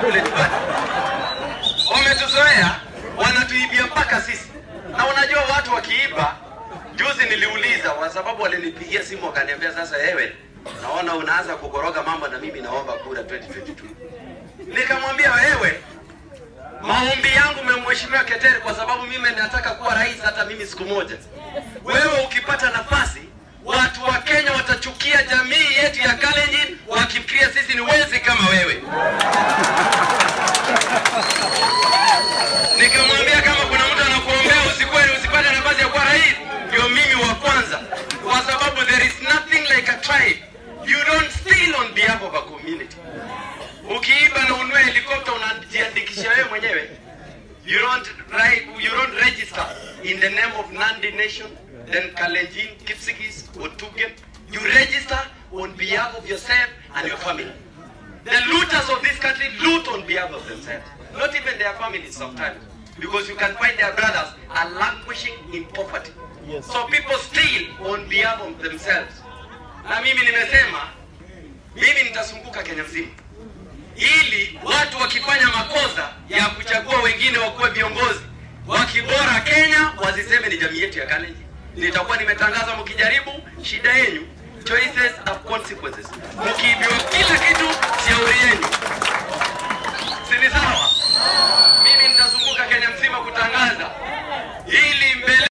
kule nyumbani. Wametuzoea, wanatuibia mpaka sisi. Na unajua watu wakiiba, juzi niliuliza kwa sababu walinipigia simu wakaniambia, sasa wewe naona unaanza kukoroga mambo na mimi naomba kura 2022. Nikamwambia wewe, maombi yangu memheshimiwa Keteri kwa sababu mimi nataka kuwa rais hata mimi siku moja. Wewe ukipata nafasi, watu wa Kenya watachukia jamii yetu ya Kalenjin wakifikiria sisi ni wezi kama wewe. Nikamwambia kama kuna mtu anakuombea usikuwe usipate nafasi ya kuwa rais, ndio mimi wa kwanza, kwa sababu there is nothing like a tribe. You don't steal on behalf of a community. Ukiiba na ununue helikopta unajiandikisha wewe mwenyewe. You don't write, you don't register in the name of Nandi Nation, then Kalenjin, Kipsigis, Otugen. You register on behalf of yourself and your family. The looters of this country loot on behalf of themselves, not even their families sometimes, because you can find their brothers are languishing in poverty. Yes. So people steal on behalf of themselves. Na mimi nimesema mimi nitazunguka Kenya mzima ili watu wakifanya makosa ya kuchagua wengine wakuwe viongozi wakibora Kenya wasiseme ni jamii yetu ya Kalenjin. Nitakuwa nimetangaza, mkijaribu shida yenyu, choices have consequences. Mkiibiwa kila kitu, shauri yenu, si ni sawa? Mimi nitazunguka Kenya mzima kutangaza ili mbele